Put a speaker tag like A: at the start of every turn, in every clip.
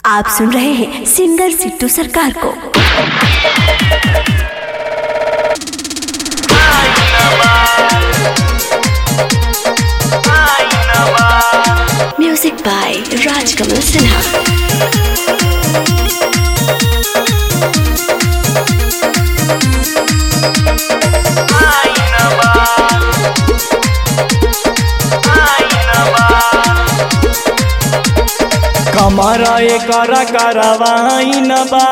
A: आप सुन रहे हैं सिंगर सिद्धू सरकार को म्यूजिक बाय राजकमल सिन्हा
B: कमर एकर करवाइन बा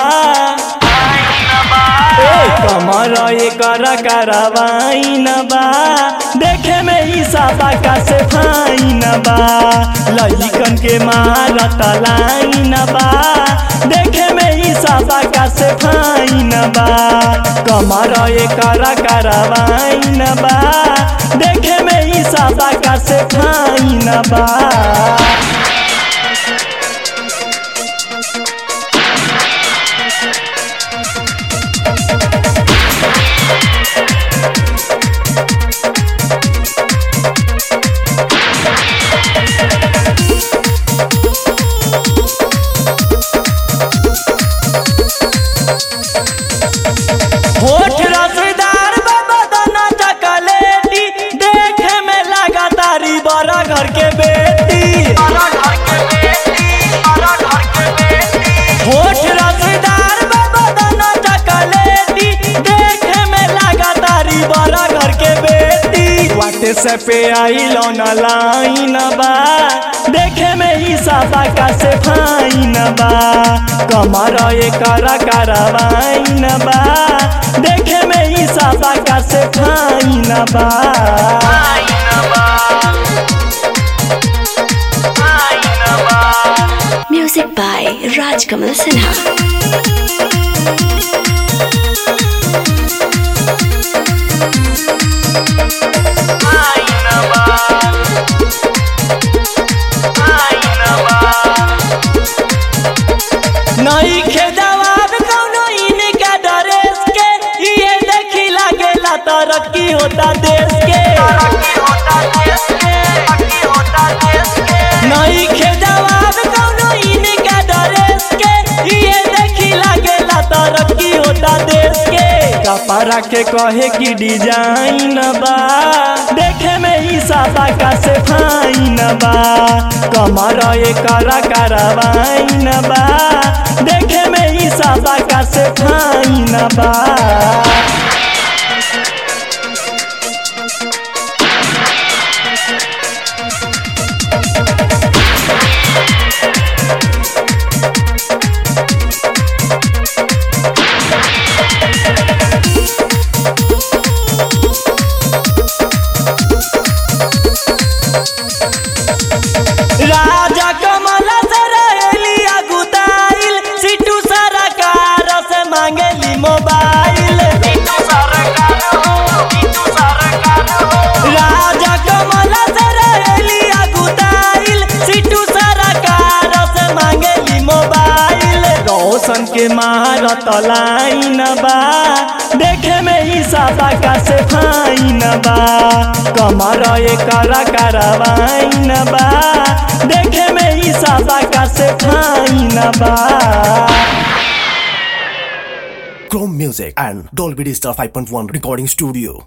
B: ए, कमर एकर करवाइन बा देखे में ही साबा का से फाइन बा लइकन के मारत लाइन बा देखे में ही साबा का से फाइन बा कमर एकर करवाइन बा देखे में ही साबा का से फाइन बा होठ रसदार बदना चकलेटी देखे में लगा तारी बड़ा घर के बेटी होठ रसदार बदना चकलेटी देखे में लगा तारी बड़ा घर के बेटी वाटे से पे आई लोन लाइन बा देखे में ही साबा का से फाइन बा कमर एकर करवाइन बा देखे में ही साबा का से फाइन बा
A: म्यूजिक बाय राजकमल सिन्हा
B: नहीं खे जवाब कौनो इनका ड्रेस के ये देखी लागेला तरक्की होता देश के नहीं खे जवाब कौनो इनका ड्रेस के ये देखी लागेला तरक्की होता देश के कपड़ा के कहे की डिजाइन बा देखे में ही साबा का से फाइन बा कमर एकर करवाइन बा देखे में ही साबा का से फाइन बा राजा कमल से रहेली अगुताइल सिटू सरकार से मांगेली मोबाइल राजा कमल से रहेली अगुताइल सिटू सरकार से मांगेली मोबाइल रोशन के मारत लाइन बा देखे में ही साबा का से फाइन बा कमर एकर करवाइन बा देखे में ही साबा का से फाइन बा
C: Chrome Music and Dolby Digital 5.1 Recording Studio.